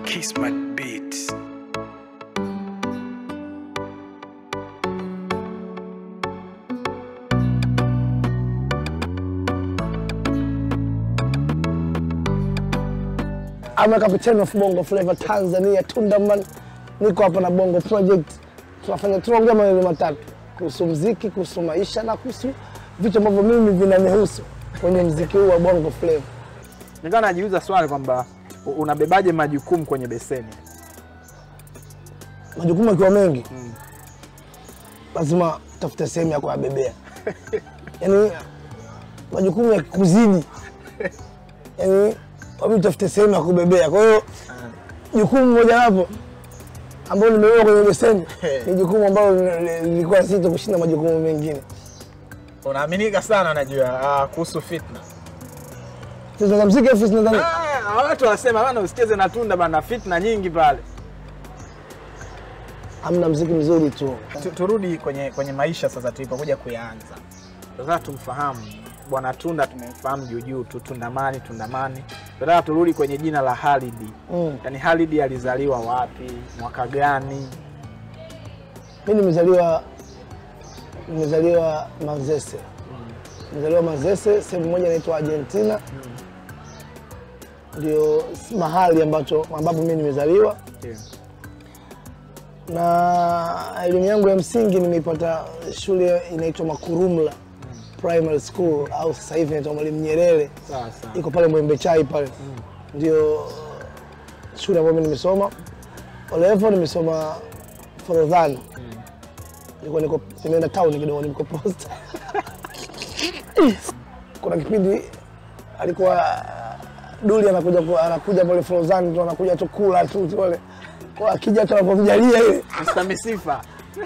Kismat Beats. I'm a captain of Bongo Flava Tanzania, Tundaman. Niko hapa na Bongo Project. Tunafanya tunaongea maneno matatu kuhusu mziki, kuhusu maisha na kuhusu vitu ambavyo mimi vinanihusu kwenye mziki huu wa Bongo Flava. Nikawa najiuliza swali kwamba u- unabebaje majukumu kwenye beseni? Majukumu yakiwa mengi, lazima tafute sehemu ya kuyabebea. Yaani majukumu yakikuzidi, yaani wabidi tafute sehemu ya kubebea. Kwa hiyo jukumu moja wapo ambalo nimebeba kwenye beseni ni jukumu ambalo lilikuwa zito kushinda majukumu mengine. Unaaminika sana najua uh, kuhusu fitna. Sasa za mziki ofisi nadhani Ah, watu wanasema bana usicheze na tunda bana, fitna nyingi pale. hamna mziki mzuri tu. Tu- Turudi kwenye kwenye maisha sasa tulipokuja kuyaanza. Sasa tumfahamu bwana Tunda, tumemfahamu juu juu tu, Tundamani, Tundamani. Tunataka turudi kwenye jina la Halidi. Mm. Yaani Halidi alizaliwa wapi, mwaka gani? Mimi nimezaliwa nimezaliwa Manzese. Nimezaliwa Manzese, sehemu moja inaitwa Argentina. Ndio mahali ambacho ambapo mimi nimezaliwa Ndio. na elimu yangu ya msingi nimeipata shule inaitwa Makurumla Primary School au sasa hivi inaitwa Mwalimu Nyerere, Sawa sawa. iko pale Mwembe Chai pale, ndio shule ambayo mimi nimesoma. Olevo nimesoma Forodhani, nilikuwa niko nimeenda town kidogo, niko posta. Kuna kipindi alikuwa Duli anakuja ku- anakuja pale Forodhani tu anakuja tu kula tu pale kwa akija tu anapomjalia ile Mr. Misifa.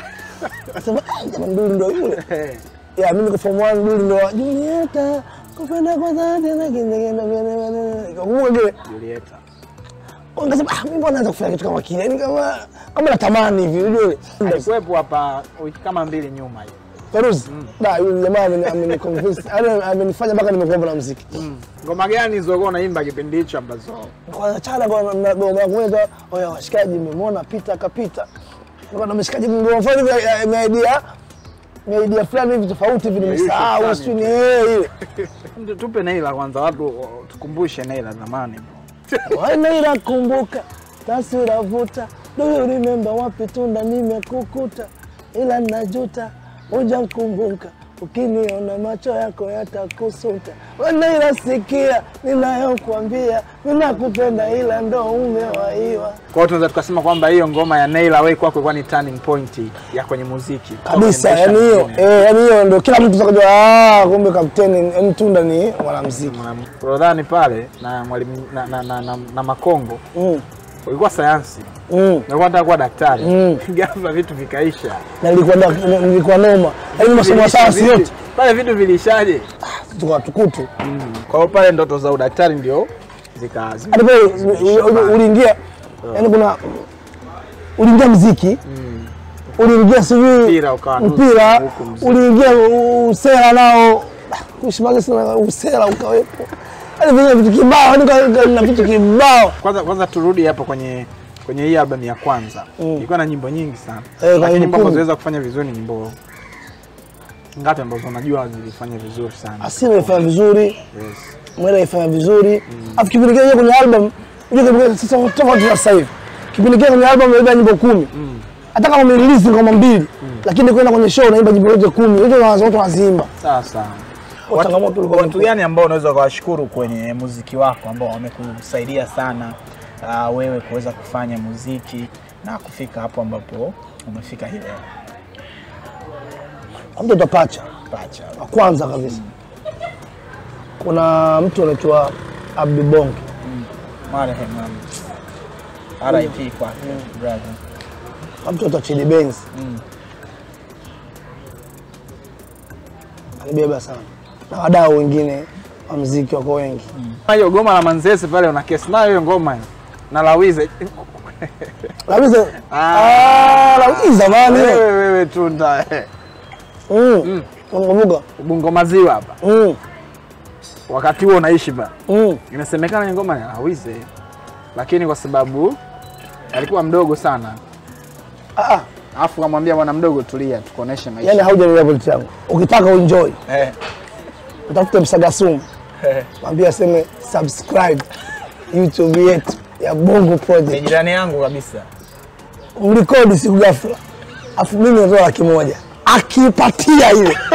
Sema "Ah, jamani Duli ndo yule. Ya mimi niko form 1 Duli ndo Julieta kupenda kwa dhati na kinegenda vile vile. Ikakumbuka kile. Julieta. Kwa nikasema ah mimi mbona naanza kufanya kitu kama kile? Yaani kama kama natamani hivi unajua ile. Alikuwepo hapa wiki kama mbili nyuma hiyo. Feruzi. Da yule jamaa ameni ameni convince. Yaani amenifanya mpaka nimekuwa na muziki. Ngoma gani zilizokuwa unaimba kipindi hicho ambazo Kwa chana kwa na goma ya kuweza oya washikaji mmemwona pita akapita. Kwa na mshikaji ngoma fulani hivi ya- ya idea ya idea fulani hivi tofauti hivi nimesahau fulani. sijui ni eh ile. Ndio tupe Naila kwanza, watu uh, tukumbushe Naila zamani. Wanaira kumbuka taswira vuta do you remember wapi tunda nimekukuta ila najuta uja mkumbuka ukiniona macho yako yatakusuta Wanaira sikia ninayokuambia ninakupenda ila ndo umewaiwa Kwa hiyo tunaweza tukasema kwamba hiyo ngoma ya Naila wewe kwako ilikuwa ni turning point ya kwenye muziki kabisa Kuendesha yani hiyo mengine. eh, yani hiyo ndo kila mtu sakajua ah kumbe kapteni yani tunda ni mwanamuziki Na Forodhani pale na mwalimu na, na, na, na, na Makongo mm. ulikuwa sayansi, mm. nilikuwa nataka kuwa daktari Mm. ghafla vitu vikaisha. na nilikuwa da- nilikuwa noma yani masomo ya Vilisha sayansi vipi? yote pale vitu vilishaje? tukawa tukutu Kwa hiyo pale ndoto za udaktari ndio zika zika- hadi pale uli- uli- uliingia yani kuna uliingia mziki uliingia sijui Mpira ukawa nusu, mpira huku mziki. uliingia u- usela nao kuishimaga sana usela ukawepo yani vile vitu kibao yani ka- ka- na vitu kibao Kwanza kwanza turudi hapo kwenye kwenye hii album ya kwanza ilikuwa na nyimbo nyingi sana kwa lakini nyimbo nyimbo ambazo kumi. ziweza kufanya vizuri ni nyimbo ngapi ambazo unajua zilifanya vizuri sana asili ifanya vizuri yes. mwela ifanya vizuri afu kipindi kile kwenye album unajua kipindi sasa tofauti na sasa hivi kipindi kile kwenye album unaimba nyimbo kumi hata kama umerelease ngoma mbili lakini kwenda kwenye show unaimba nyimbo zote kumi hizo na watu wanaziimba sawa sawa Kwa changamoto ilikuwa Watu gani ambao unaweza ukawashukuru kwenye muziki wako ambao wamekusaidia sana uh, wewe kuweza kufanya muziki na kufika hapo ambapo umefika hii leo? mtoto pacha Pacha. wa kwanza kabisa kuna mtu anaitwa Abdi Bonge Marehemu um, RIP kwake brother. mtoto wa Chidi Benz Mm. anibeba sana na wadau wengine wa mziki wako wengi hiyo goma la Manzese pale una kesi nayo hiyo ngoma hiyo. na Lawize kabisa Ah. ah lakini zamani wewe wewe tunda eh. mm unakumbuka Ubungo maziwa hapa mm wakati huo unaishi ba mm inasemekana ni ngoma ya Lawize lakini kwa sababu alikuwa mdogo sana Ah, ah, alafu kamwambia bwana mdogo tulia tukuoneshe maisha yani haujaelewa pointi yangu. Ukitaka uenjoy, Eh, utafute Msagasumu, eh. mwambie aseme subscribe YouTube yetu ya Bongo Ni Project. jirani yangu kabisa. Mrekodi siku ghafla, afu mimi natoa laki moja akipatia ile